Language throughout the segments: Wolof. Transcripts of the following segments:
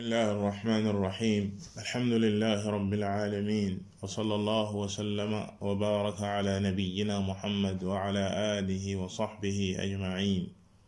الله الرحمن الرحيم الحمد لله رب العالمين وصلى الله وسلم وبارك على نبينا محمد وعلى آله وصحبه أجمعين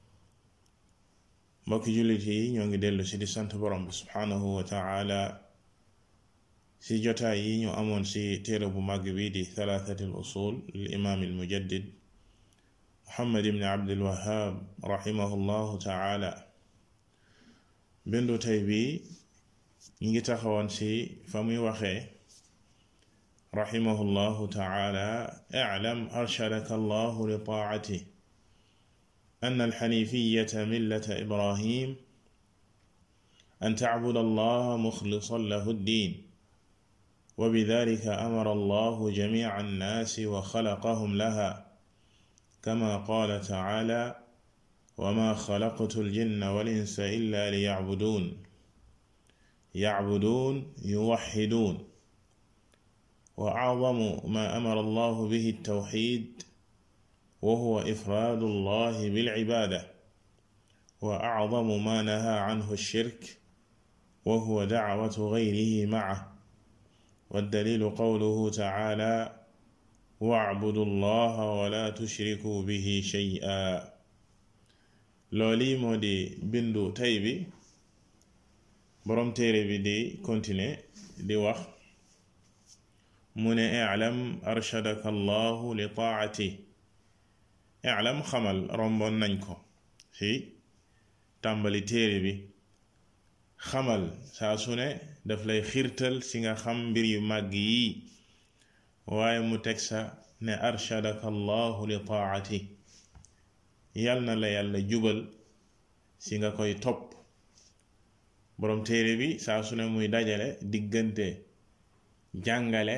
mbokki jullit yi ñoo ngi dellu si di sant borom bi subhanahu wa taala si jotaay yi ñu amoon si téere bu màgg bi di thalathati al usul lil imaam al mujaddid muhammad ibn abdul wahab rahimahu llahu taala bindu tey bi ñi ngi taxawoon si fa muy waxee rahimahu llahu taala iclam arshadaka allahu li taacatih أن الحنيفية ملة إبراهيم أن تعبد الله مخلصا له الدين وبذلك أمر الله جميع الناس وخلقهم لها كما قال تعالى وما خلقت الجن والإنس إلا ليعبدون يعبدون يوحدون وأعظم ما أمر الله به التوحيد وهو إفراد الله بالعبادة وأعظم ما نهى عنه الشرك وهو دعوة غيره معه والدليل قوله تعالى واعبدوا الله ولا تشركوا به شيئا looli moo di bindu tey bi boroom téere bi di continuer di wax mu ne i'lam arshadaka allahu li taa'ati i'lam xamal romboon nañ ko ci tàmbali téere bi xamal saa su ne daf lay xiirtal ci nga xam mbir yu màgg yi waaye mu teg sa ne arshadaka allahu li taa'ati yal na la yàlla jubal ci nga koy topp boroom téere bi saa su ne muy dajale diggante jàngale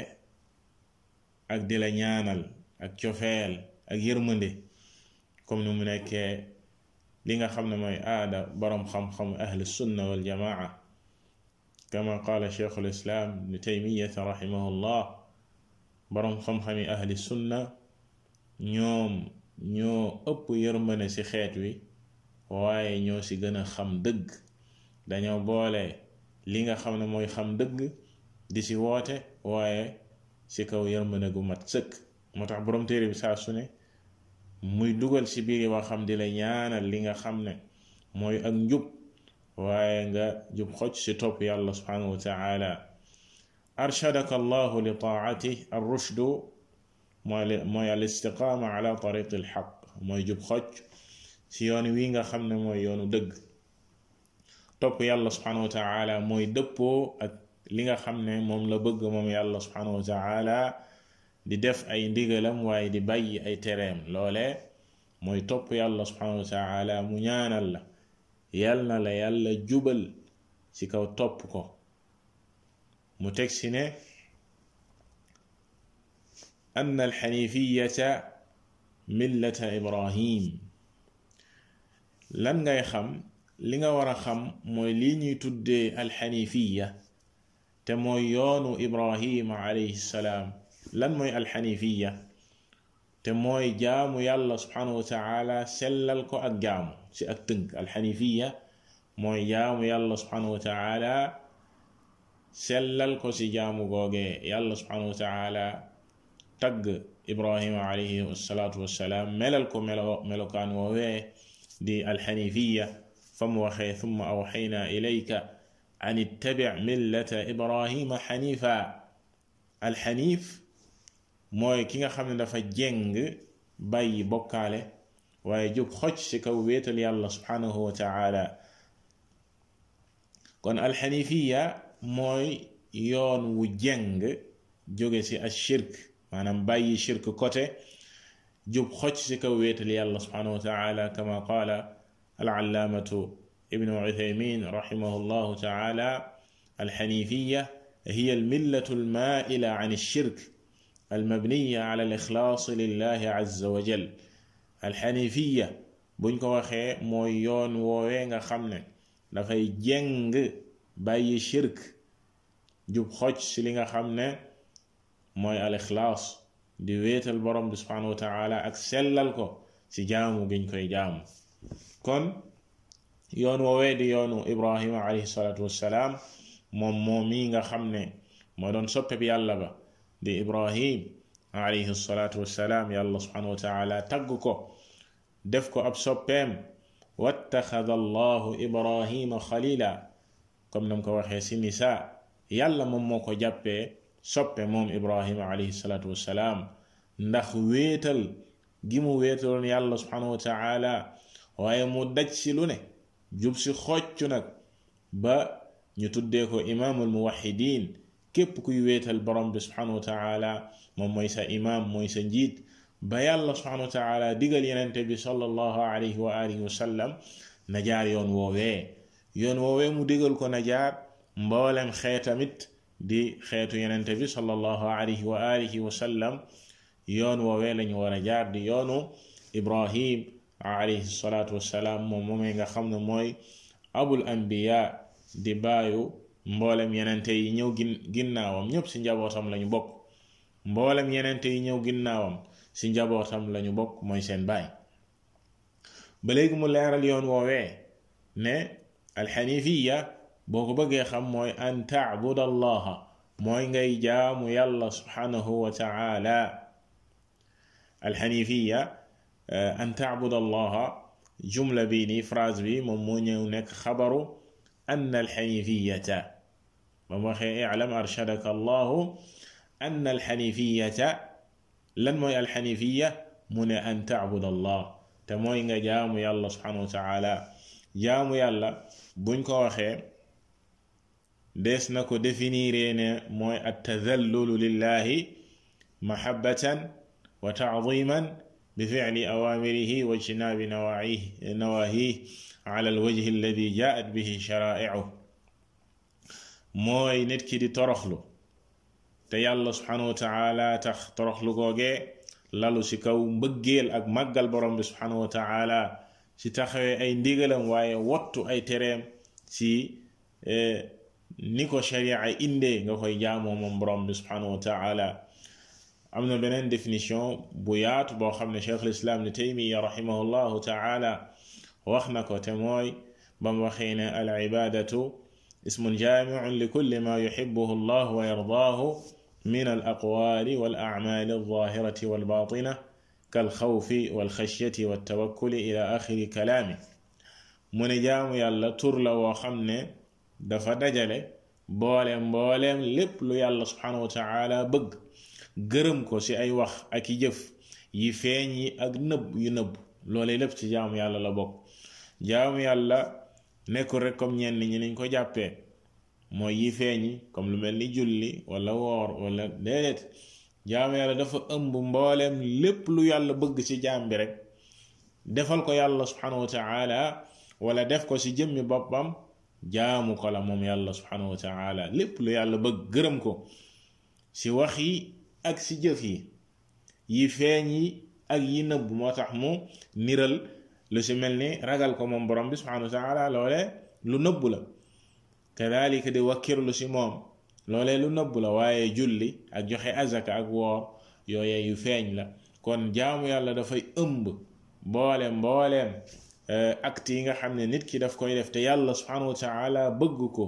ak di la ñaanal ak cofeel ak yërmande comme ni mu nekkee li nga xam ne mooy aada boroom xam-xam ahli sunna wal jamaa kama qaala cheikhul islam ibnu taymiyata rahimahullah boroom xam-xami ahli sunna ñoom ñoo ëpp yërmande ci xeet wi waaye ñoo ci gën a xam dëgg dañoo boole li nga xam ne mooy xam dëgg di ci woote waaye ci kaw yërmande gu mat sëkk moo tax boroom téere bi saa su ne muy dugal ci biir waa xam di la ñaanal li nga xam ne mooy ak njub waaye nga jub xoj ci topp yàlla subhanahu wa taala arshadaka allahu li taatih ar rushdu mooy mooy al istiqaama ala tariqi al xaq mooy jub xoj ci yoon wi nga xam ne mooy yoonu dëgg topp yàlla subhanahu wa taala mooy dëppoo ak li nga xam ne moom la bëgg moom yàlla subhanahu wa taala di def ay ndigalam waaye di bàyyi ay tereem loole mooy topp yàlla subhanahu wa taala mu ñaanal la yal na la yàlla jubal ci kaw topp ko mu teg si ne ann alxanifiyata millata ibrahim lan ngay xam li nga war a xam mooy lii ñuy tuddee alxanifiya te mooy yoonu ibrahima alayhi salaam lan mooy alxanifiya te mooy jaamu yàlla subhanahu wa taala sellal ko ak jaamu ci ak tënk alxanifiya mooy jaamu yàlla subhanahu wa taala sellal ko ci jaamu googee yàlla subhanahu wa taala tagg ibrahima alayhi wasalaatu wassalaam melal ko melo melokaan woowee di alxanifiya fa mu waxee thumma awxayna ilayka an ittabic millata ibrahima xanifa alxanif mooy ki nga xam ne dafa jeng bàyyi bokkaale waaye jub xoj ci kaw wéetal yàlla subhanahu wa taala kon alxanifiya mooy yoon wu jeng jóge ci ashirk maanaam bàyyi shirk côté jub xoj ci kaw wéetal yàlla subhanahu wa taala kama qaala alallaamatu ibnu uthaymin rahimahu llahu taala alxanifiya hiya almillatu almaila an ashirk almabniya ala alixlaas lillahi azza wa jal alxanifiya buñ ko waxee mooy yoon woowee nga xam ne dafay jeng bàyyi shirk jub xoj ci li nga xam ne mooy alixlaas di wéetal borom bi subhanahu wa taala ak sellal ko ci jaamu giñ koy jaamu kon yoon woowee di yoonu ibrahima alayhi salaatu wassalaam moom moom mii nga xam ne moo doon soppe bi yàlla ba di ibrahim alayhi salaatu wassalaam yàlla subhanahu wa taala tagg ko def ko ab soppeem wattaxada allahu ibrahima xalila comme nam ko waxee si nisa yàlla moom moo ko jàppee soppe moom ibrahima alayhi salaatu wassalaam ndax wéetal gi mu wéetaloon yàlla subhanahu wa taala waaye mu daj si lu ne jub si xocc nag ba ñu tuddee ko imaamul muwaxidin képp kuy wéetal borom bi subhanahu wa taala moom mooy sa imaam mooy sa njiit ba yàlla subhanahu wa taala digal yenente bi sallallahu alayhi wa alihi wa sallam na jaar yoon woowee yoon woowee mu digal ko na jaar mboolem xeetamit di xeetu yenente bi sallallahu alayhi wa alihi wa sallam yoon woowee lañu war a jaar di yoonu ibrahim alayhi salaatu wassalaam moom moomee nga xam ne mooy abul anbiya di baayu mboolem yenente yi ñëw gin ginnaawam ñëpp ci njabootam lañu bokk mboolem yenente yi ñëw ginnaawam ci njabootam lañu bokk mooy seen baay ba léegi mu leeral yoon woowee ne alxanifiya boo ko bëggee xam mooy an taabud allaha mooy ngay jaamu yàlla subhanahu wa taala alxanifiya an taabud allaha jumla bi nii phrase bi moom moo ñëw nekk xabaru an alxanifiyata ba mu waxee iclam arshadaka allahu an alxanifiyata lan mooy alxanifiya mu ne an taabud allah te mooy nga jaamu yàlla subhanahu wa taala jaamu yàlla buñ ko waxee des na ko définir ne mooy attadallulu lillahi mahabbatan wa taadiman بفعل أوامره واجتناب نواهيه نواهيه على الوجه الذي جاءت به شرائعه mooy nit ki di toroxlu te yàlla subhanahu wa taala tax toroxlu googee lalu ci kaw mbëggeel ak màggal borom bi subhanahu wa taala ci taxawee ay ndigalam waaye wottu ay tereem ci ni ko sharia indee nga koy jaamoo moom borom bi subhanahu wa taala am na beneen définition bu yaatu boo xam ne cheikh lislaam ni taymiya rahimahullahu taala wax na ko te mooy bam waxee ne al ibadatu ismun jaamiun li kulli ma yuxibuhu allah wa yardaahu min al aqwaali wal acmaali alzahirati walbatina kalxawfi walxashyati waltawakkuli ila axiri kalaami mu ne jaamu yàlla tur la woo xam ne dafa dajale booleem mbooleem lépp lu yàlla subhanahu wa taala bëgg gërëm ko ci ay wax ak i jëf yi feeñ yi ak nëbb yu nëbb loolee lépp ci jaamu yàlla la bokk jaamu yàlla nekkul rek comme ñenn ñi niñ ko jàppee mooy yi feeñ yi comme lu mel ni julli wala woor wala déedéet jaamu yàlla dafa ëmb mbooleem lépp lu yàlla bëgg ci jaam bi rek defal ko yàlla subhanahu wa taala wala def ko ci jëmmi boppam jaamu ko la moom yàlla subhanahu wa taala lépp lu yàlla bëgg gërëm ko ci wax yi ak ci jëf yi yi feeñ yi ak yi nëbb moo tax mu niral lu ci mel ni ragal ko moom borom bi subhanahu wa taala loole lu nëbb la kadalika di wakkirlu ci moom loolee lu nëbb la waaye julli ak joxe azaka ak woor yooye yu feeñ la kon jaamu yàlla dafay ëmb mboolem mbooleem acte yi nga xam ne nit ki daf koy def te yàlla subhanahu wa taala bëgg ko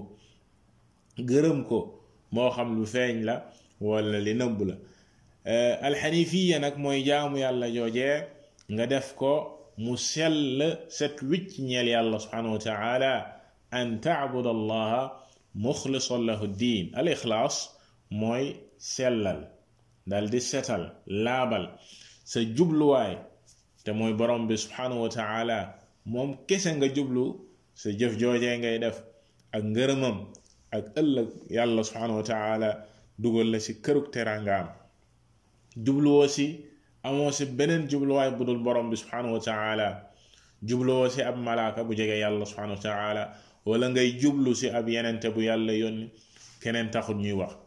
gërëm ko moo xam lu feeñ la wala li nëbb la alxanifiya nag mooy jaamu yàlla joojee nga def ko mu sell set wicc ñeel yàlla subhanahu wa taala an taabud allaha muxlisan lahu diin al ixlaas mooy sellal dal di setal laabal sa jubluwaay te mooy borom bi subhanahu wa taala moom kese nga jublu sa jëf joojee ngay def ak ngërëmam ak ëllëg yàlla subhanahu wa taala dugal la ci kërug teraangaam jubluwoo si amoo si beneen jubluwaay bu dul borom bi subhanahu wa taala jubluwoo si ab malaaka bu jege yàlla subhanahu wa taala wala ngay jublu si ab yenente bu yàlla yónni keneen taxut ñuy wax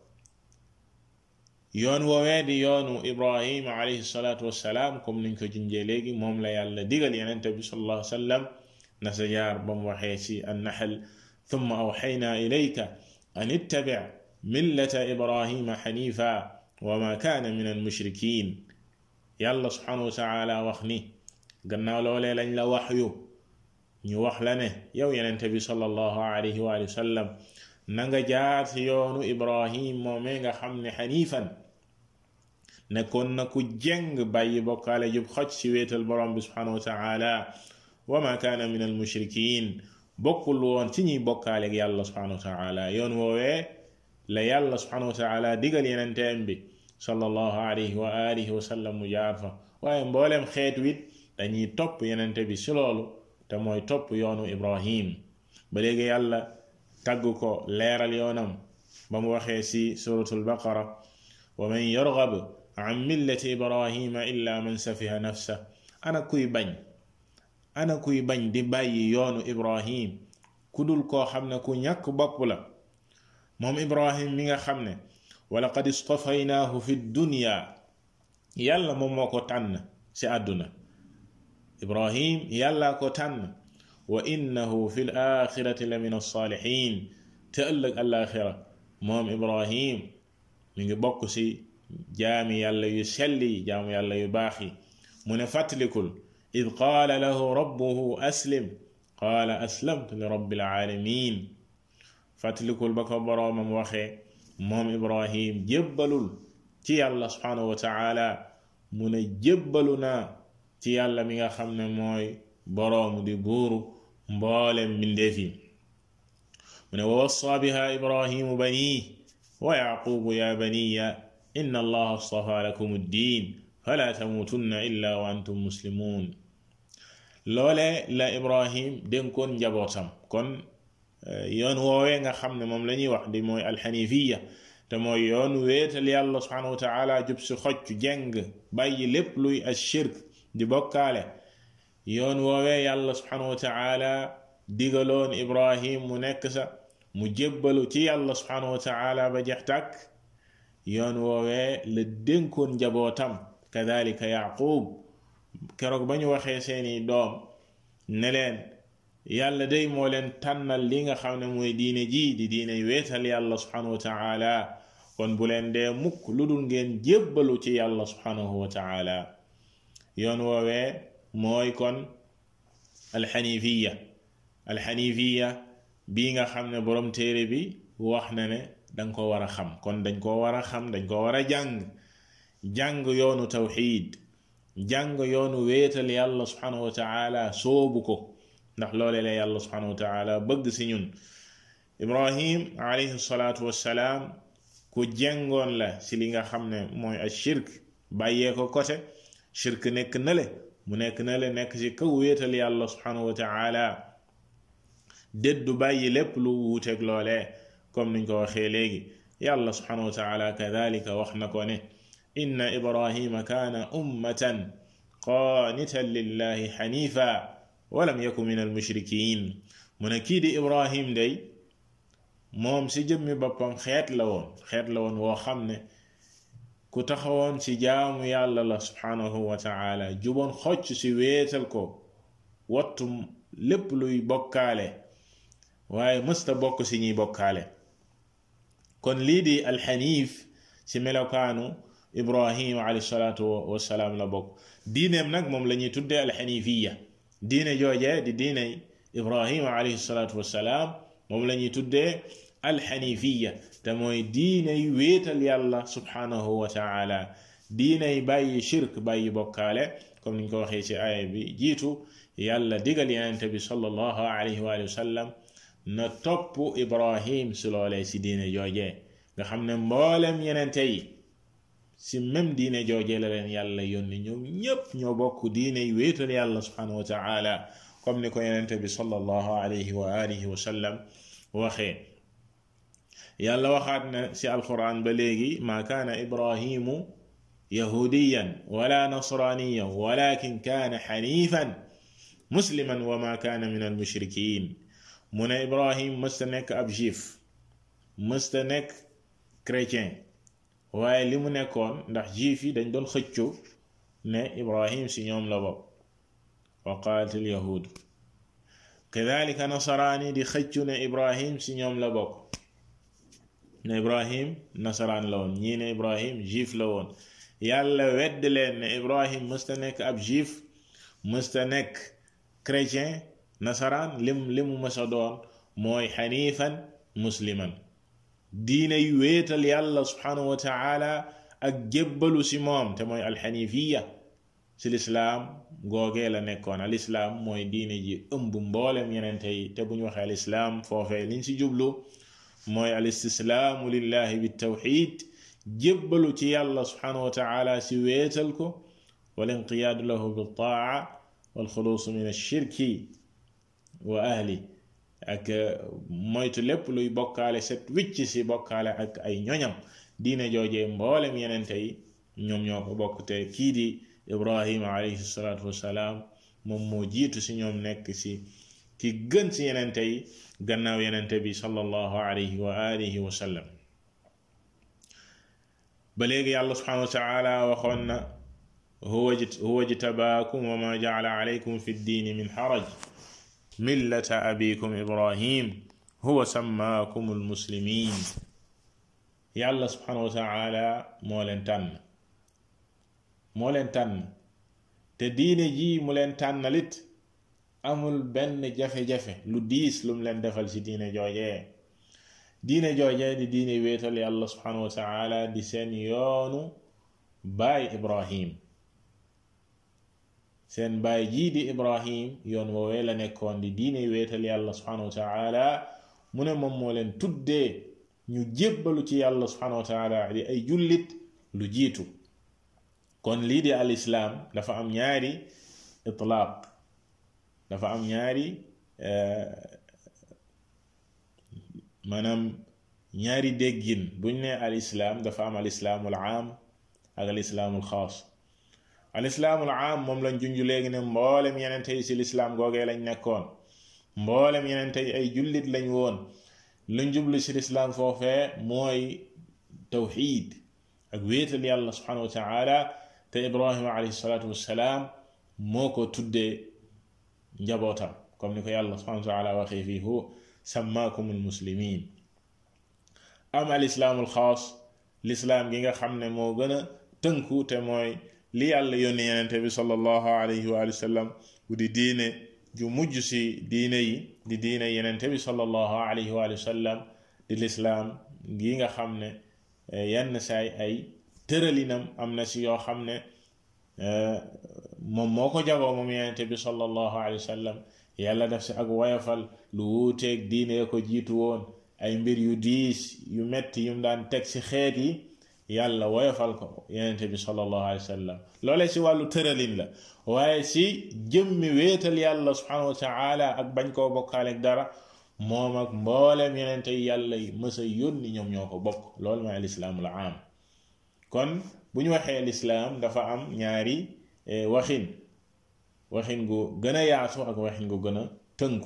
yoon woowee di yoonu ibrahim alayhi salaatu wassalaam comme niñ ko junjee léegi moom la yàlla digal yenente bi sallallahu alayhi wa sallam na sa jaar ba mu waxee si annaxal thumma awxayna ilayka an ittabi millata ibrahima xanifa wa ma kaana min ñu wax la ne yow yenente bi sallallahu alayhi wa sallam na nga jaar ci yoonu ibrahim moomee nga xam ne xanifan nekkoon na ku jeng bàyyi bokkaale jub xoj ci wéetal borom bi subhanahu wa taala wa ma kaana min al mushrikin bokkul woon ci ñuy bokkaale ak yàlla subhanahu wa taala yoon woowee la yàlla subhanahu wa taala digal yenenteem bi sallallahu alayhi wa alihi wa sallam mu jaar fa waaye mbooleem xeet wit dañuy topp yenente bi si loolu te mooy topp yoonu ibrahim ba léegi yàlla tagg ko leeral yoonam ba mu waxee si suratul baqara wa man yargab an millati ibrahima illa man safiha nafsa ana kuy bañ ana kuy bañ di bàyyi yoonu ibrahim ku dul koo xam ne ku ñàkk bopp la moom ibrahim mi nga xam ne walaqad istafaynaahu fi dunya yàlla moom moo ko tànn ci àdduna ibrahim yàlla ko tànn wa innahu fi l axirati la min alsaalihin te ëllëg alaxira moom ibrahim mi ngi bokk ci jaami yàlla yu selli jaamu yàlla yu baax yi mu ne fàttalikul id qaala lahu rabbuhu aslim qaala aslamtu li rabbil alamin fàttalikul ba ko boroomam waxee moom ibrahim jébbalul ci yàlla subhanahu wa taala mu ne jébbalu naa ci yàlla mi nga xam ne mooy boroomu di buuru mboolem mbindeef yi mu ne wa wassa biha ibrahimu banii wa yaqubu ya baniya inna allaha astafa lakum ddin fala tamutunna illa wa antum muslimun loole la ibrahim dénkoon njabootam kon yoon woowee nga xam ne moom la ñuy wax di mooy alxanifiya te mooy yoon wéetal yàlla subhanahu wa taala jub si xocc jeng bàyyi lépp luy ashirk di bokkaale yoon woowee yàlla subhanahu wa taala digaloon ibrahim mu nekk sa mu jébbalu ci yàlla subhanahu wa taala ba jeex tàkk yoon woowee la dénkoon njabootam kadalika yaqub keroog ba ñu waxee seeni doom ne leen yàlla day moo leen tànnal li nga xam ne mooy diine ji di diine weetal yàlla subhanahu wa taala kon bu leen dee mukk lu dul ngeen jébbalu ci yàlla subhanahu wa taala yoon woowee mooy kon alxanifiya alxanifiya bii nga xam ne borom téere bi wax na ne danga ko war a xam kon dañ ko war a xam dañ ko war a jàng jàng yoonu tawxid jàng yoonu wéetal yàlla subhanahu wa taala soobu ko ndax loole la yàlla subhanahu wa taala bëgg si ñun ibrahim alayhi salaatu wassalaam ku jengoon la si li nga xam ne mooy a shirk bàyyee ko côté shirk nekk nale mu nekk nale nekk ci kaw wéetal yàlla subhanahu wa taala déddu bàyyi lépp lu wuuteeg loolee comme niñ ko waxee léegi yàlla subhanahu wa taala kadalika wax na ko ne inna ibrahima kaana ummatan qaanitan lillahi xanifa walam yaku min almushrikin mu ne kii di ibrahim day moom si jëmmi boppam xeet la woon xeet la woon woo xam ne ku taxawoon ci jaamu yàlla la subhanahu wa taala juboon xocc ci wéetal ko wattu lépp luy bokkaale waaye mësta bokk ci ñuy bokkaale kon lii di alxaniif ci melokaanu ibrahim alayhi salaatu wassalaam la bokk diineem nag moom la ñuy tuddee alxanifiya diine joojee di diine ibrahim alayhi salaatu wassalaam moom la ñuy tuddee alxanifiya te mooy diiney wéetal yàlla subhanahu wa taala diiney bàyyi shirk bàyyi bokkaale comme niñ ko waxee ci aaya bi jiitu yàlla digal yenente bi sallallahu alayhi wa sallam na topp ibrahim si loolee si diine joojee nga xam ne mboolem yenente yi si même diine joojee la leen yàlla yónni ñoom ñépp ñoo bokk diiney wéetal yàlla subhanahu wa taala comme ni ko yenente bi sallallahu alayhi wa alihi wa sallam waxee yàlla waxaat na ci alquran ba léegi maa kaana ibrahimu yahudiyan wala nasraniyan walakin kaana xanifan musliman wa ma kaana min almushrikin mu ne ibrahim mësta nekk ab juif mësta nekk chrétien waaye li mu nekkoon ndax juif yi dañ doon xëccu ne ibrahim si ñoom la bokk wa qaalat alyahud kadalika nasaraani di xëccu ne ibrahim si ñoom la bokk ne ibrahim nasaraan la woon ñii ne ibrahim juif la woon yàlla wedd leen ne ibrahim mësta nekk ab juif mësta nekk chrétien nasaraan lim limu mësa doon mooy xanifan musliman diine yu wéetal yàlla subhanahu wa taala ak jébbalu si moom te mooy alxanifiya si lislaam googee la nekkoon alislaam mooy diine ji ëmb mboolem yenente yi te bu ñu waxee alislaam foofee liñ si jublu mooy alistislaamu lillahi bitawxid jébbalu ci yàlla subhanahu wa taala si wéetal ko wal inqiyaadu lahu biltaa walxuluusu min alshirki wa ahli ak moytu lépp luy bokkaale set wicc si bokkaale ak ay ñoñam diine joojee mboolem yenente yi ñoom ñoo ko bokk te kii di ibrahima alayhi salaatu wassalaam moom moo jiitu si ñoom nekk si ki gën si yenente yi gannaaw yenente bi sallallahu alayhi wa alihi wa sallam ba léegi yàlla subhanahu wa taala waxoon na huwa jtabaakum wa ma jacala alaykum fi ddiini min xaraj millata abikum ibrahim huwa sammaakum almuslimin yàlla subhanahu wa taala moo leen tànn moo leen tànn te diine ji mu leen tànnalit amul benn jafe-jafe lu diis lum leen defal ci diine joojee diine joojee di diine wéetal yàlla subhanahu wa taala di seen yoonu baay ibrahim seen baay jii di ibrahim yoon woowee la nekkoon di diine wéetal yàlla subhanahu wa taala mu ne moom moo leen tuddee ñu jébbalu ci yàlla subhanahu wa taala di ay jullit lu jiitu kon lii di al islaam dafa am ñaari itlaaq dafa am ñaari maanaam ñaari déggin buñ ne al islaam dafa am al islaamul aam ak al islaamul xaas al islaamul aam moom lañ junj léegi ne mboolem yenente yi si lislaam googee lañ nekkoon mboolem yenente yi ay jullit lañ woon luñ jublu si lislaam foofee mooy tawxiid ak wéetal yàlla subhanahu wa taala te ibrahima alayhi salaatu wassalaam moo ko tuddee njabootam comme ni ko yàlla subhanahu wa taala waxee fii hu sammaakum almuslimin am al islaamul xaas lislaam gi nga xam ne moo gën a tënku te mooy li yàlla yónni yenente bi sallallahu alayhi wa sallam bu di diine ju mujj si diine yi di diine yenente bi sallallahu alayhi wa sallam di lislaam gi nga xam ne yenn saay ay tëralinam am na si yoo xam ne moom moo ko jagoo moom yenente bi sallallahu alayhi wa sallam yàlla def si ak woyafal lu wuuteeg diine ko jiitu woon ay mbir yu diis yu metti yum daan teg si xeet yi yàlla woyofal ko yenente bi sallallahu alayhi wa sallam loolee si wàllu tëralin la waaye si jëmmi wéetal yàlla subhanahu wa taala ak bañ koo bokkaaleeg dara moom ak mbooleem yenente yi yàlla yi mësa yónni ñoom ñoo ko bokk loolu mooy alislaamul aam kon bu ñu waxee lislaam dafa am ñaari waxin waxin gu gën a yaatu ak waxin gu gën a tënku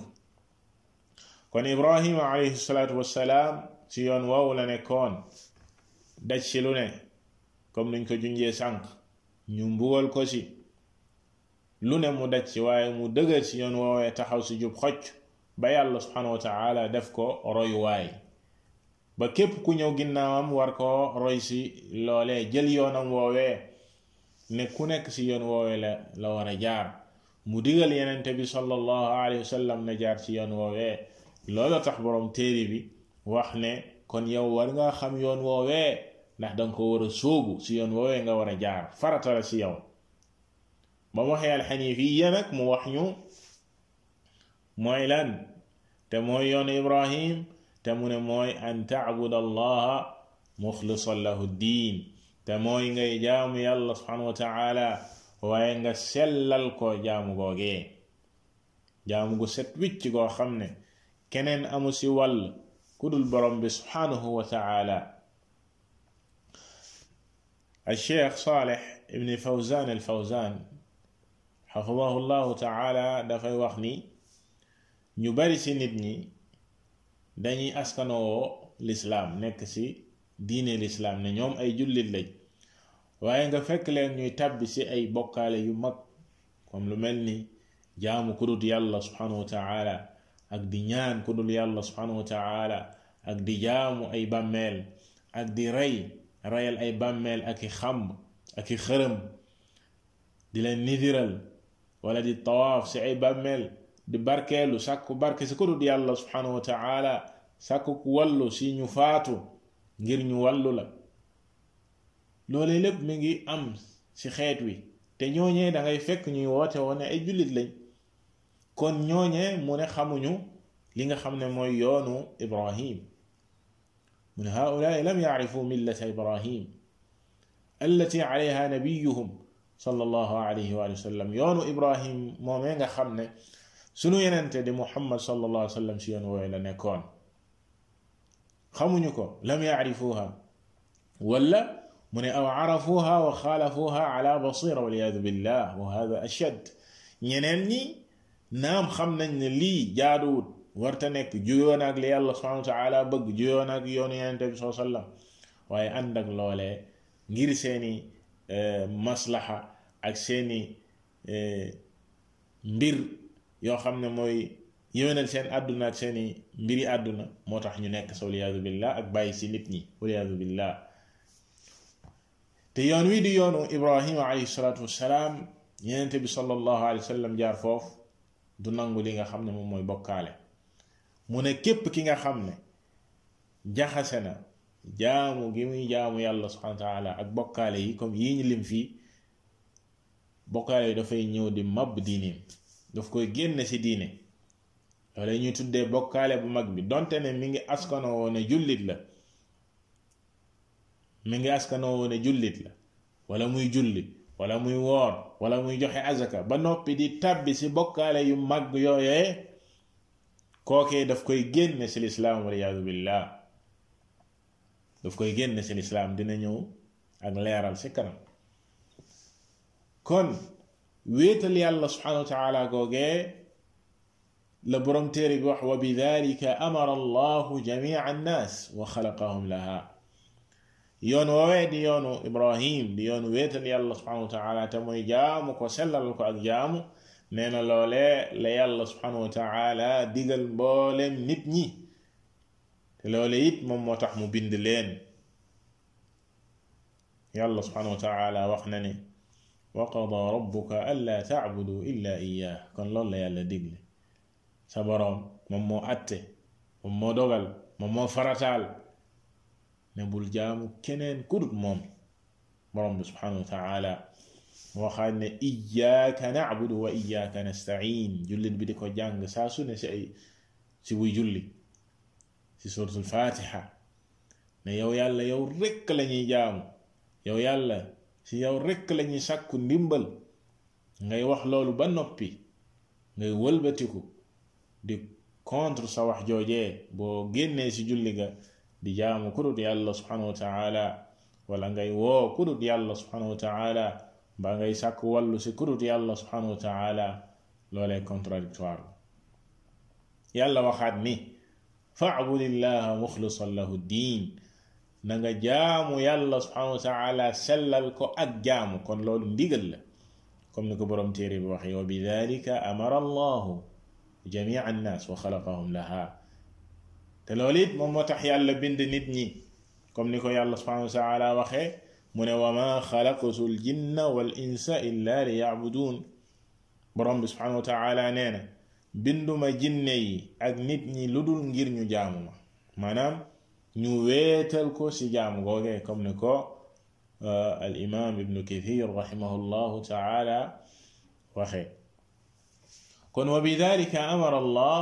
kon ibrahima alayhi salaatu wassalaam ci yoon woowu la nekkoon daj si lu ne comme nuñ ko junjee sànq ñu mbugal ko si lu ne mu daj si waaye mu dëgër si yoon woowee taxaw si jub xocc ba yàlla subhanahu wa taala def ko royuwaay ba képp ku ñëw ginnaawam war ko roy si loolee jël yoonam woowee ne ku nekk si yoon woowee la la war a jaar mu digal yenente bi sallallahu alayhi wa sallam na jaar ci yoon woowee loolu tax boroom téere bi wax ne kon yow war nga xam yoon woowee ndax danga ko war a sóobu si yoon woowee nga war a jaar farata la si yow ba mu waxee alxanifiya nag mu wax ñu mooy lan te mooy yoon ibrahim te mu ne mooy an taabud allaha muxlisan lahu diin te mooy ngay jaamu yàlla subhanahu wa taala waaye nga sellal ko jaamu googee jaamu gu set wicc goo xam ne keneen amu si wàll ku dul borom bi subhanahu wa taala الشيخ صالح ابن فوزان الفوزان حفظه الله تعالى dafay wax ni ñu bari ci nit ñi dañuy askanoo lislaam nekk ci diine lislaam ne ñoom ay jullit lañ waaye nga fekk leen ñuy tàbbi ci ay bokkaale yu mag comme lu mel ni jaamu ku dul yàlla subhanahu wa taala ak di ñaan ku dul yàlla subhanahu wa taala ak di jaamu ay bàmmeel ak di rey reyal ay bàmmeel ak i xamb ak i xërëm di leen nidiral wala di tawaaf ci ay bàmmeel di barkeelu sàkku barke si ko dul yàlla subhanahu wa taala sàkku ku wallu si ñu faatu ngir ñu wallu la loole lépp mi ngi am ci xeet wi te ñooñee da ngay fekk ñuy woote woon ne ay jullit lañ kon ñooñee mu ne xamuñu li nga xam ne mooy yoonu ibrahim mu ne haulaai lam yacrifu millata ibrahim allati alayha nabiyuhum sallallahu alayhi wa sallam yoonu ibrahim moomee nga xam ne sunu yenente di muhammad sallallahu alayhi wa sallam si yoon wooyu la nekkoon xamuñu ko lam yacrifuha wala mu ne aw carafuha wa xaalafuha ala basira waliyadu billah wa hada ashad ñeneen ñi naam xam nañ ne lii jaaduwut warta nekk juyoon ak li yàlla subhanahu wa taala bëgg juyoon ak yoonu yenente bi saa sallam waaye ànd ak loolee ngir seeni maslaxa ak seeni mbir yoo xam ne mooy yéwénal seen àdduna ak seeni mbiri àdduna moo tax ñu nekk sa waliyadu billah ak bàyyi si nit ñi waliyadu billah te yoon wi di yoonu ibrahima alayhi salaatu wassalaam yenente bi sallallahu alayhi wa sallam jaar foofu du nangu li nga xam ne moom mooy bokkaale mu ne képp ki nga xam ne jaxase na jaamu gi muy jaamu yàlla subhanahu wa taala ak bokkaale yi comme yii ñu lim fii bokkaale yi dafay ñëw di mab diineem daf koy génne ci diine loolu ñuy tuddee bokkaale bu mag bi donte ne mi ngi askanoo woone jullit la mi ngi askanoo woone jullit la wala muy julli wala muy woor wala muy joxe azaka ba noppi di tàbbi ci bokkaale yu mag yooyee kookee daf koy génne ci lislaam waliyaadu billah daf koy génne ci lislaam dina ñëw ak leeral ci kanam kon wéetal yàlla subhanahu wa taala googee la borom téere bi wax wa bi dalika amara allahu jamia annaas wa xalaqahum laha yoon woowee di yoonu ibrahim di yoonu wéetal yàlla subhanahu wa taala te mooy jaamu ko sellal ko ak jaamu nee na loolee la yàlla subhanahu wa taala digal mbooleem nit ñi te loole it moom moo tax mu bind leen yàlla subhanahu wa taala wax na ne wa qada rabbuka alla tacbudu illa iyyah kon loolu la yàlla digle sa boroom moom moo atte moom moo dogal moom moo farataal ne bul jaamu keneen kudut moom boroom bi subhanahu wa taala moo xam ne iyyaka nacbudu wa iyyaka nastain jullit bi di ko jàng saa su ne si ay si buy julli si suratul fatiha ne yow yàlla yow rekk lañuy jaamu yow yàlla si yow rekk lañuy sàkku ndimbal ngay wax loolu ba noppi ngay wëlbatiku di contre sa wax joojee boo génnee si julli ga di jaamu kudut yàlla subhanahu wa taala wala ngay woo kudut yàlla subhanahu wa taala ba ngay sàkku wàllu si kudut yàlla subhanahu wa taala loolee contradictoire yàlla waxaat ni fa'budillaha muxlisan lahu diin na nga jaamu yàlla subhanahu wa taala sellal ko ak jaamu kon loolu ndigal la comme ni ko boroom téere bi waxee wa bi dalika amara allahu jamia annaas wa xalaqahum laha te loolu it moom moo tax yàlla bind nit ñi comme ni ko yàlla subhanahu wa taala waxee mu ne wa ma xalaqtu l jinna wal insa illa li yacbuduun boroom bi subhanahu wa taala nee na binduma jinne yi ak nit ñi lu dul ngir ñu jaamu ma maanaam ñu weetal ko ci jaamu googee comme ni ko al imam ibnu kathir rahimahullahu taala waxee kon wa bidalika amara allah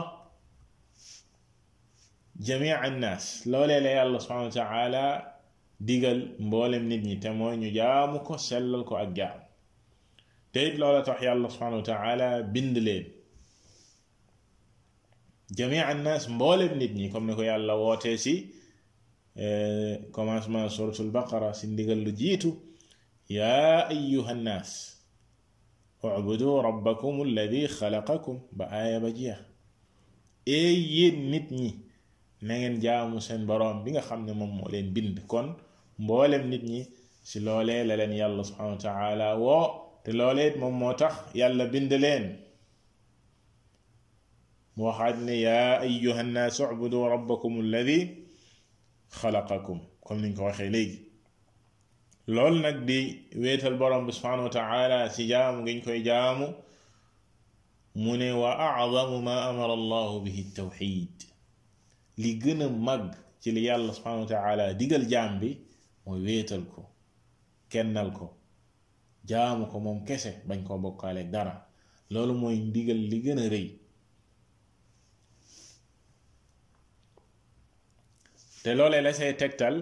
jamia annaas loolee la yàlla subhanahu wa taala digal mboolem nit ñi te mooy ñu jaamu ko sellal ko ak jaam te it loola tax yàlla subhanahu wa taala bind leen jamia annaas mboolem nit ñi comme ni ko yàlla wootee si commencement suratul baqara si ndigal lu jiitu yaa ayuha nnaas ubudu rabbakum alladi xalaqakum ba aaya ba jeex ee yéen nit ñi na ngeen jaamu seen boroom bi nga xam ne moom moo leen bind kon mboolem nit ñi si loolee la leen yàlla subhanahu wa taala woo te loolee it moom moo tax yàlla bind leen mu waxaat ne yaa ayuha nnaas ubudu rabbakum alladi xalaqakum comme niñ ko waxee léegi loolu nag di wéetal borom bi subhanahu wa taala ci jaamu ngiñ koy jaamu mu ne wa acdamu ma amara allahu bihi tawxid li gën a mag ci li yàlla subhanahu wa taala digal jaam bi mooy wéetal ko kennal ko jaamu ko moom kese bañ koo bokkaale dara loolu mooy ndigal li gën a rëy te loolee la say tegtal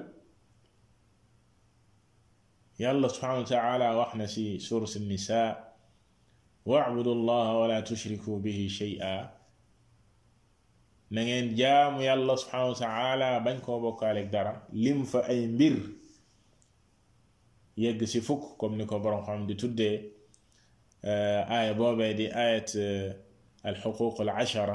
yàlla subhanahu wa taala wax na si surat nisa wa'budu allaha wala tushriku bihi shay'a na ngeen jaamu yàlla subhanahu wa taala bañ koo bokkaaleeg dara lim fa ay mbir yegg si fukk comme ni ko borom xam di tuddee aaya boobee di ayat alxuquq al ashara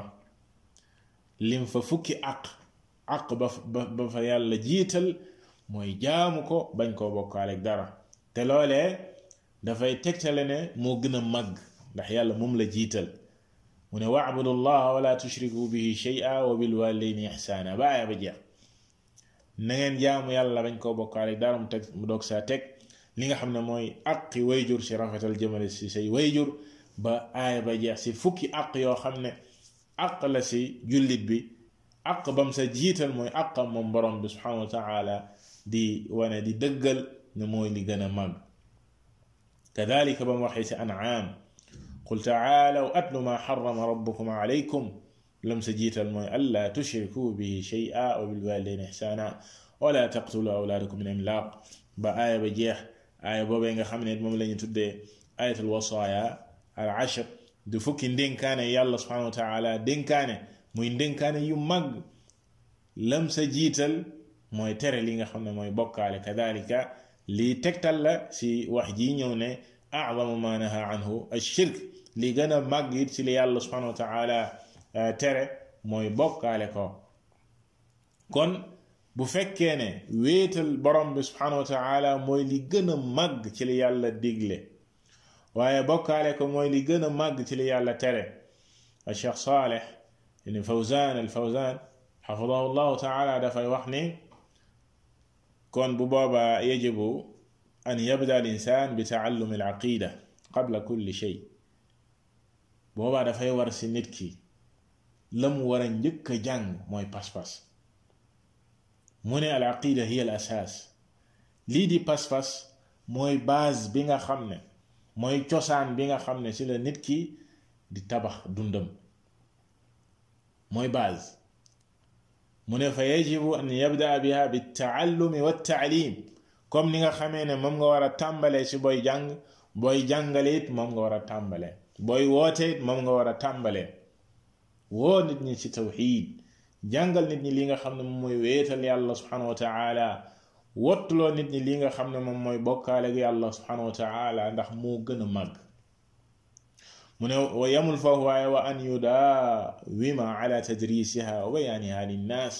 lim fa fukki aq aq ba ba fa yàlla jiital mooy jaamu ko bañ koo bokkaaleeg dara te loolee dafay tegtale ne moo gën a màgg ndax yàlla moom la jiital mu ne wa'budu llaha wala tushriku bihi shay'a wa bil walidayni ihsana ba aaya ba jeex na ngeen jaamu yàlla bañ koo bokkaaleeg dara mu teg mu doog saa teg li nga xam ne mooy aqi wayjur si rafetal jëmale si say wayjur ba aaya ba jeex si fukki aq yoo xam ne aq la si jullit bi aq bam sa jiital mooy aqam moom borom bi subhanahu wa taala di wane di dëggal ne mooy li gën a mag kadalika ba mu waxee si an'am qul taalaw atlu ma xarama rabbukum alaykum lam sa jiital mooy alla tushriku bihi shay'a wa bilwalidayni ihsana wala taqtulu awlaadakum min imlaaq ba aaya ba jeex aaya boobee nga xam ne moom la ñu tuddee ayatul wasaaya al ashr du fukki ndénkaane yàlla subhanahu wa taala dénkaane muy ndénkaane yu mag lam sa jiital mooy tere li nga xam ne mooy bokkaale kadalika lii tegtal la si wax ji ñëw ne a'zamu ma naha anhu ashirk li gën a màgg it si li yàlla subhanahu wa taala tere mooy bokkaale ko kon bu fekkee ne wéetal borom bi subhanahu wa taala mooy li gën a màgg ci li yàlla digle waaye bokkaale ko mooy li gën a màgg ci li yàlla tere a cheikh saaleh ibn fawzan al fawzan xafidahu llahu taala dafay wax ni kon bu boobaa yajibu an yabda al insan bi taallumi al aqida qabla kulli shay boobaa dafay war si nit ki la mu war a njëkk a jàng mooy pas-pas mu ne al aqida hiya al asaas lii di pas-pas mooy base bi nga xam ne mooy cosaan bi nga xam ne ci la nit ki di tabax dundam mooy base mu ne fa yajibu an yabda biha bi taallumi wa taalim comme ni nga xamee ne moom nga war a tàmbalee ci booy jàng booy jàngale it moom nga war a tàmbalee booy woote it moom nga war a tàmbalee woo nit ñi ci tawxiid jàngal nit ñi li nga xam ne moom mooy wéetal yàlla subhanahu wa taala wottuloo nit ñi li nga xam ne moom mooy bokkaale ak yàlla subhanahu wa taala ndax moo gën a màgg mu ne wa yamul foofu waaye wa an yudaawima ala tadrisiha wa bayaaniha linnaas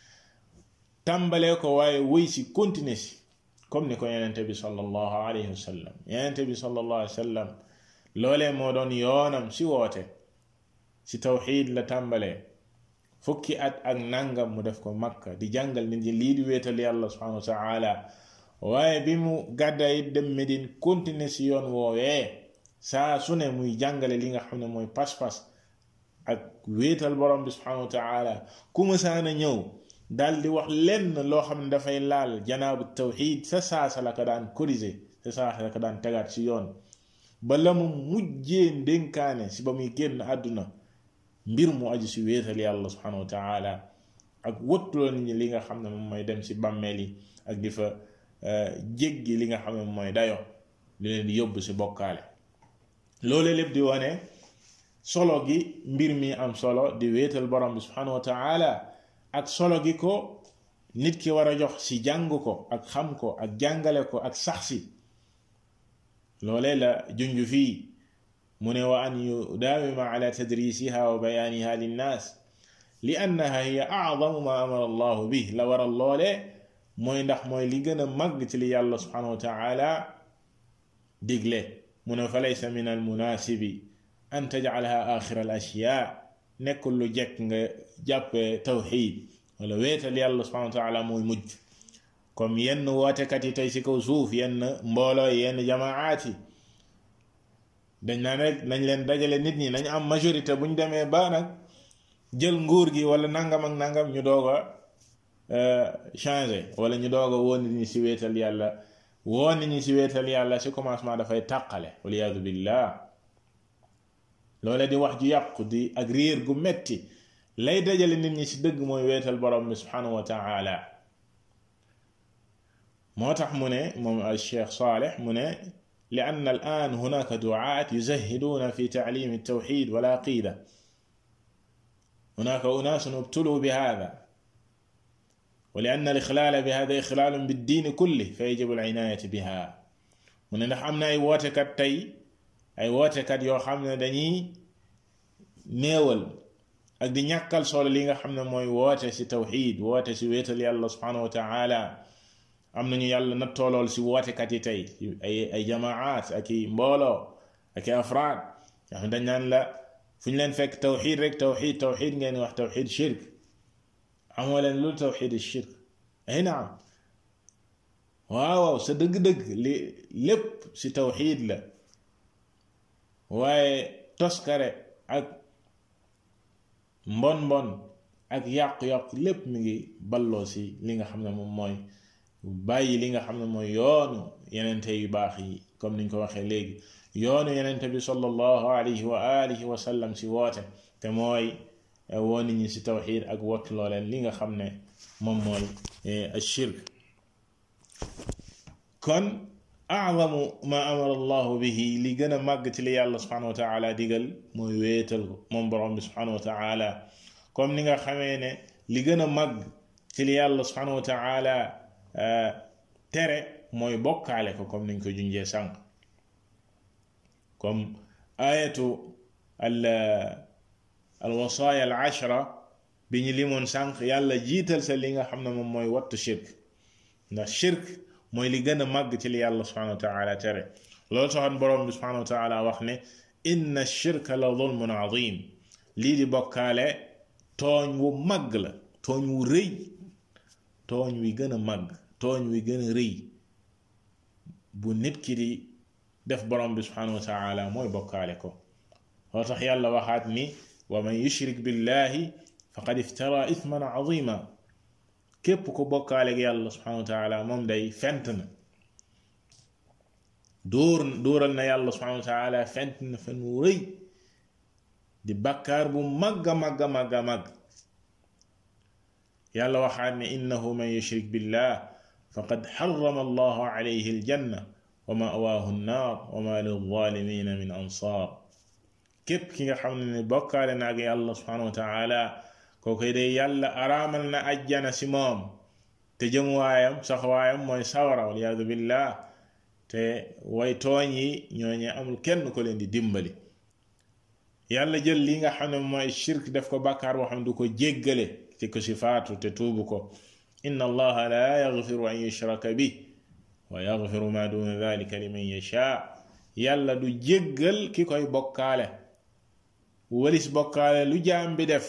tàmbalee ko waaye wëy si continuer si comme ni ko yenente bi sallallahu alayhi wa sallam yenente bi sallallahu alayhi wa sallam loolee moo doon yoonam si woote si tawxiid la tàmbalee fukki at ak nangam mu def ko makka di jàngal nit ñi lii di wéetal yàlla subhanahu wa taala waaye bi mu gàddaa it dem Medine continuer si yoon woowee saa su ne muy jàngale li nga xam ne mooy pas-pas ak wéetal borom bi subhanahu wa taala ku mësaana ñëw daal di wax lenn loo xam ne dafay laal janaabu tawxiid sa saasa la ko daan corriger sa saasa la ko daan tegaat si yoon ba la mu mujjee ndénkaane si ba muy génn àdduna mbir mu aju si wéetal yàlla subhanahu wa taala ak wëttuloo nit ñi li nga xam ne moom mooy dem si bàmmeel yi ak di fa jéggi li nga xam ne moom mooy dayo li leen di yóbbu si bokkaale loole lépp di wane solo gi mbir mi am solo di wéetal borom bi subhanahu wa taala ak solo gi ko nit ki war a jox si jàng ko ak xam ko ak jàngale ko ak sax si loole la junj fii mu ne wa an yudaawima ala tadrisiha wa bayaaniha linnaas li annaha hiya acdamu ma amara allahu bih la waral loole mooy ndax mooy li gën a màgg ci li yàlla subhanahu wa taala digle mu ne fa laysa min almunaasibi an tajcalaha axira al ashyaa nekkul lu jekk nga jàppe tawxid wala wéetal yàlla subhanahu wa taala mooy mujj comme yenn wootekat yi tey ci kaw suuf yenn mbooloo yenn jamaat yi dañ naan rek nañ leen dajale nit ñi nañ am majorité bu ñu demee ba nag jël nguur gi wala nangam ak nangam ñu doog a changé wala ñu doog a woo nit ñi si wéetal yàlla woo nit ñi si wéetal yàlla si commencement dafay tàqale waliyaadu billah loole di wax ju yàqu di ak riir gu metti lay dajale nit ñi si dëgg mooy wéetal borom bi subhanahu wa taala moo tax mu ne moom al cheikh Saleh mu ne لأن الآن هناك دعاة يزهدون في تعليم التوحيد والعقيدة هناك أناس ابتلوا بهذا ولأن الإخلال بهذا إخلال بالدين كله فيجب العناية بها من ndax am na ay wootekat tey ay wootekat yoo xam ne dañuy néewal ak di ñàkkal solo li nga xam ne mooy woote si tawxid woote si wéetal yàlla subhanahu wa taala am nañu yàlla nattoolool si wootekat yi tey ay ay jamaat ak i mbooloo ak i afraad nga xam dañ naan la fu ñu leen fekk tawxid rek tawxid tawxid ngeen wax tawxid shirk amoo leen lu tawxid shirk ay naam waaw sa dëgg-dëgg li lépp si tawxid la waaye toskare ak mbon mbon ak yàqu-yàqu lépp mi ngi balloo si li nga xam ne moom mooy bàyyi li nga xam ne mooy yoonu yenente yu baax yi comme niñ ko waxee léegi yoonu yenente bi sallallahu alayhi wa alihi wa sallam si woote te mooy woo nit ñi si tawxid ak wottuloo leen li nga xam ne moom mooy ashirk kon azamu ma amara allahu bihi li gën a màgg ci li yàlla subhanahu wa taala digal mooy wéetal ko moom borom bi subhanahu wa taala comme ni nga xamee ne li gën a màgg ci li yàlla subhanahu wa taala tere mooy bokkaale ko comme niñ ko junjee sànq comme ayatu al alwasaaya al ashra bi ñu limoon sànq yàlla jiital sa li nga xam ne moom mooy wattu shirk ndax shirk mooy li gën a màgg ci li yàlla subhanahu wa taala tere loolu taxoon borom bi subhanahu wa taala wax ne inna shirka la zulmun azim lii di bokkaale tooñ wu màgg la tooñ wu rëy tooñ wi gën a màgg tooñ wi gën a rëy bu nit ki di def borom bi subhanahu wa taala mooy bokkaale ko loo tax yàlla waxaat ni wa man yushrik billahi faqad iftara ithman azima képp ko bokkaale ak yàlla subhanahu wa taala moom day fent na dóor dóoral na yàlla subhanahu wa taala fent na fen wu rëy di bakkaar bu màgg a màgg a màgg a màgg yàlla waxaat ne innahu man yushrik billah faqad xarama allahu alayhi aljanna wa mawaahu nnaar wa ma lilzalimina min ansaar képp ki nga xam ne bokkaale na ak yàlla subhanahu wa taala kookoy day yàlla araamal na ajjana si moom te jëmuwaayam saxwaayam mooy sawara waliyadu billah te way tooñ yi ñooñe amul kenn ko leen di dimbali yàlla jël li nga xam ne mooy shirk def ko bàkkaar boo xam ne du ko jéggale ci ko si faatu te tuubu ko inna allaha la yaghfiru an yushraka bi wa yaghfiru ma duna dhalika liman yasha yàlla du jéggal ki koy bokkaale walis bokkaale lu jaam bi def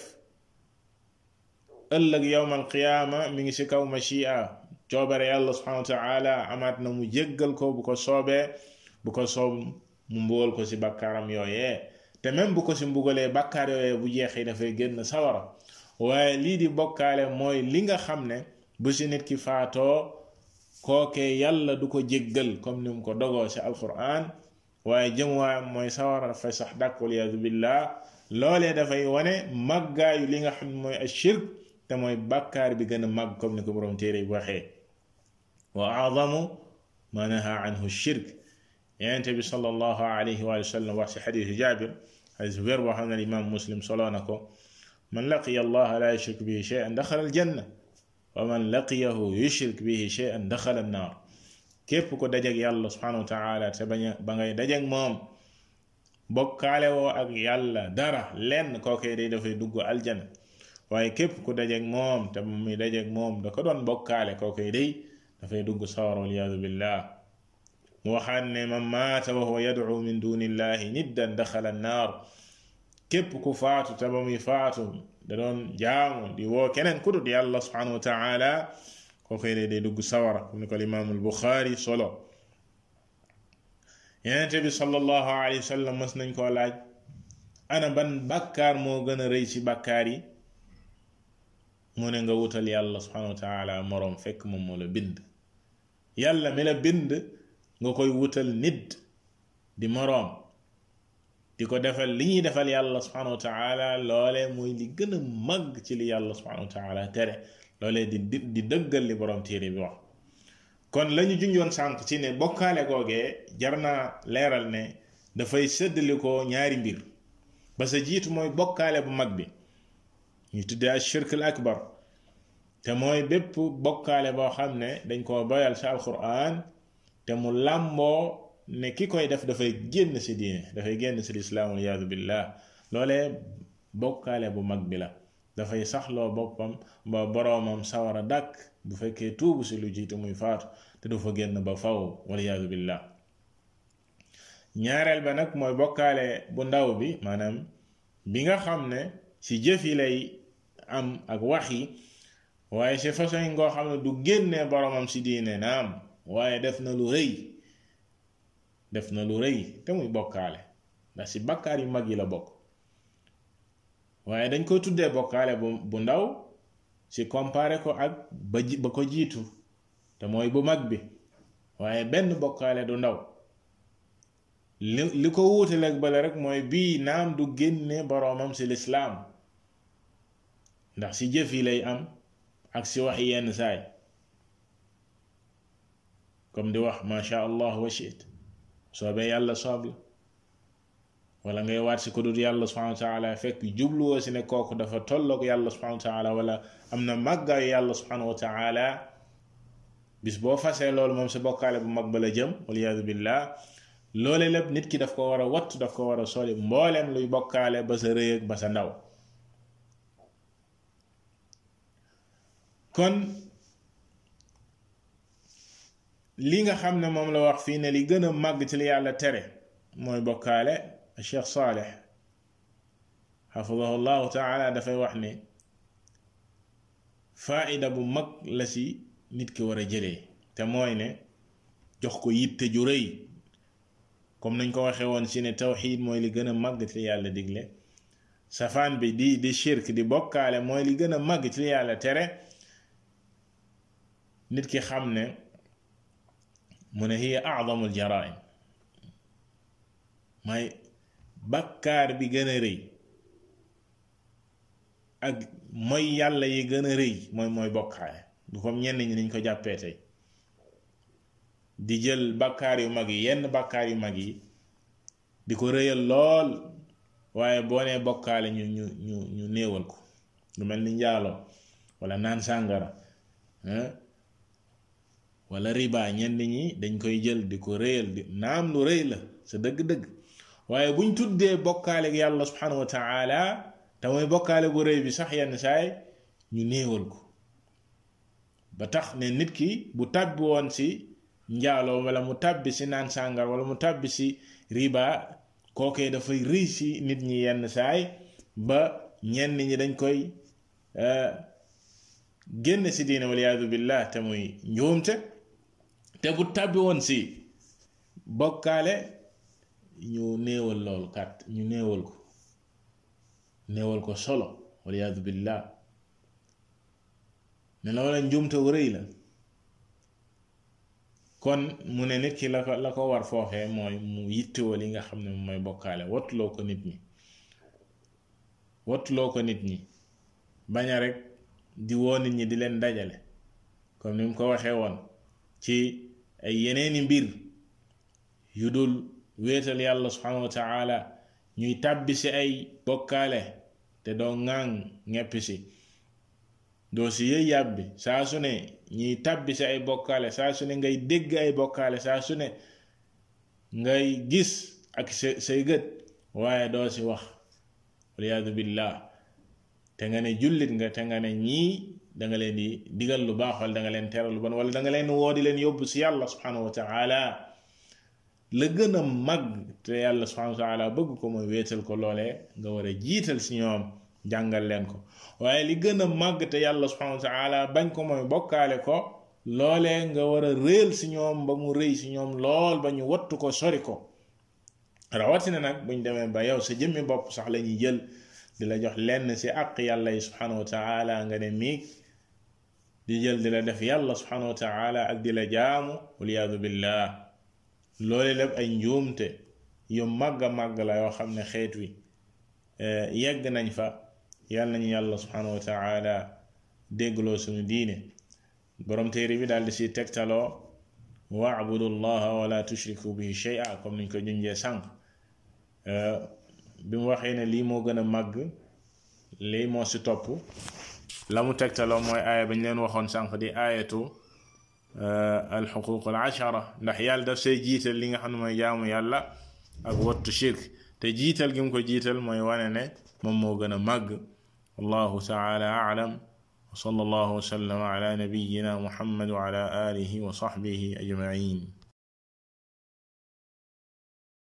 ëllëg yowmal qiyaama mi ngi ci kaw machia coobare yàlla subhanahu wa taala amaat na mu jéggal ko bu ko soobee bu ko soob mu mbugal ko ci bakkaaram yooyee te même bu ko ci mbugalee bakkaar yooyee bu jeexee dafay génn sawara waaye lii di bokkaale mooy li nga xam ne bu ci nit ki faatoo kookee yàlla du ko jéggal comme ni mu ko dogoo ci alquran waaye jëmuwaayam mooy sawara dafay sax dàkk waliyadu billah loolee dafay wane màggaayu li nga xam ne mooy ashirk te mooy bàkkaar bi gën a màgg comme ni ko borom téere bi waxee wa aadamu ma naha anhu shirk yonente bi sallallahu alayhi wa sallam wax ci xadisu jabir xadis wér boo xam ne imam muslim soloo na ko man laqiya allah la yushrik bihi shay'an daxala aljanna wa man laqiyahu yushrik bihi shay'an daxala annaar képp ko dajeg yàlla subhanahu wa taala te bañ ba ngay dajeg moom bokkaale woo ak yàlla dara lenn kookee day dafay dugg aljana waaye képp ku dajeeg moom te moom muy dajeeg moom da ko doon bokkaale kookee day dafay dugg sawar waliyadu billah mu waxaat ne man maata wa huwa yadcu min duni illahi niddan daxala annaar képp ku faatu te ba muy faatu da doon jaamu di woo keneen ku dut yàlla subhanahu wa taala kookee day day dugg sawara comme ni ko limaamul buxaari solo yenente bi sallallahu alayhi wa sallam mas nañ koo laaj ana ban bàkkaar moo gën a rëy ci bàkkaar yi mu ne nga wutal yàlla subhanahu wa taala moroom fekk moom moo la bind yàlla mi la bind nga koy wutal nit di moroom di ko defal li ñuy defal yàlla subhanahu wa taala loole mooy li gën a màgg ci li yàlla subhanahu wa taala tere loolee di di dëggal li borom téere bi wax kon lañu junjoon sànq ci ne bokkaale googee jar naa leeral ne dafay séddali ko ñaari mbir ba sa jiitu mooy bokkaale bu mag bi ñu tuddee ak shirk al akbar te mooy bépp bokkaale boo xam ne dañ koo boyal ci alquran te mu làmboo ne ki koy def dafay génn ci diine dafay génn ci lislaam waliyaadu billah loolee bokkaale bu mag bi la dafay saxloo boppam ba boroomam sawara dàkk bu fekkee tuubu ci lu jiitu muy faatu te du fa génn ba faw waliyaadu billah ñaareel ba nag mooy bokkaale bu ndaw bi maanaam bi nga xam ne ci jëf yi lay am ak wax yi waaye ci façon yi ngoo xam ne du génnee boromam ci diine naam waaye def na lu rëy def na lu rëy te muy bokkaale ndax ci bakkaar yu mag yi la bokk waaye dañ koy tuddee bokkaale bu bu ndaw ci comparé ko ak ba ji ba ko jiitu te mooy bu mag bi waaye benn bokkaale du ndaw li li ko wuutaleeg bale rek mooy bii naam du génne boroomam ci lislaam ndax ci jëf yi lay am ak ci wax yenn saay comme di wax masha allah wa shit soobee yàlla soob la wala ngay waat ci ko dul yàlla subhanahu wa taala fekk jubluwoo ci ne kooku dafa tolloog yàlla subhanahu wa taala wala am na màggaayu yàlla subhanahu wa taala bis boo fasee loolu moom sa bokkaale bu mag ba la jëm waliyaadu billah loole lépp nit ki daf ko war a wattu daf ko war a soli mbooleem luy bokkaale ba sa rëy ak ba sa ndaw kon li nga xam ne moom la wax fii ne li gën a màgg ci li yàlla tere mooy bokkaale Cheikh Saleh xafidahu llahu taala dafay wax ne faida bu mag la ci nit ki war a jëlee te mooy ne jox ko yitte ju rëy comme nañ ko waxee woon ci ne tawxiid mooy li gën a màgg ci li yàlla digle safaan bi di di shirk di bokkaale mooy li gën a màgg ci li yàlla tere nit ki xam ne mu ne hiya acdamul jaraim mooy bakkaar bi gën a rëy ak mooy yàlla yi gën a rëy mooy mooy bokkaale du comme ñenn ñi niñ ko jàppee tey di jël bakkaar yu mag yi yenn bakkaar yu mag yi di ko rëyal lool waaye boo nee bokkaale ñu ñu ñu ñu néewal ko lu mel ni njaaloo wala naan sàngara wala riba ñenn ñi dañ koy jël di ko rëyal di naam lu rëy la sa dëgg-dëgg waaye buñ tuddee bokkaale ak yàlla subhanahu wa taala te mooy bokkaale bu rëy bi sax yenn saay ñu néewal ko ba tax ne nit ki bu tàbbi woon si njaaloo wala mu tàbbi si naan sàngar wala mu tàbbi si riba kookee dafay rëy si nit ñi yenn saay ba ñenn ñi dañ koy génn si diine waliyaadu billah te muy njuumte te bu tàbbi woon si bokkaale ñu néewal loolu kat ñu néewal ko néewal ko solo waliyaadu billah ne loola njuumte wu rëy la kon mu ne nit ki la ko la ko war foofee mooy mu yittewoo li nga xam ne mooy bokkaale wattuloo ko nit ñi wattuloo ko nit ñi baña rek di woo nit ñi di leen dajale comme ni mu ko waxee woon ci ay yeneeni mbir yu dul wéetal yàlla subhanahu wa taala ñuy tàbbi si ay bokkaale te doo ŋaaŋ ñeppi si doo si yëy yàbbi saa su ne ñuy tàbbi si ay bokkaale saa su ne ngay dégg ay bokkaale saa su ne ngay gis ak sa say gët waaye doo si wax waliyaadu billah te nga ne jullit nga te nga ne ñii da nga leen di digal lu baax wala da nga leen teral lu bon wala da nga leen woo di leen yóbbu si yàlla subhanahu wa taala la gën a mag te yàlla subhanahu wa taala bëgg ko mooy wéetal ko loolee nga war a jiital si ñoom jàngal leen ko waaye li gën a màgg te yàlla subhanahu wa taala bañ ko mooy bokkaale ko loolee nga war a réel si ñoom ba mu rëy si ñoom lool ba ñu wattu ko sori ko rawatina nag buñ demee ba yow sa jëmmi bopp sax la ñuy jël di la jox lenn si àq yàlla yi subhanahu wa taala nga ne miig di jël di la def yàlla subhanahu wa taala ak di la jaamu waliyaadu billah loole lépp ay njuumte yu màgg a màgg la yoo xam ne xeet wi yegg nañ fa yàlla nañu yàlla subhanahu wa taala déggloo suñu diine borom téere bi daal di si tegtaloo waabudu llaha wala tushriku bihi shay'a comme niñ ko junjee sànq bi mu waxee ne lii moo gën a màgg lii moo si topp la mu tegtaloo mooy aaya bañ leen waxoon sànq di aayatu alxuquq al ashara ndax yàlla daf say jiital li nga xam ne mooy jaamu yàlla ak wattu shirk te jiital gi mu ko jiital mooy wane ne moom moo gën a màgg wallahu taala aalam wa sallallahu wa sallama ala nabiyina muhammad wa ala alihi wa sahbihi ajmain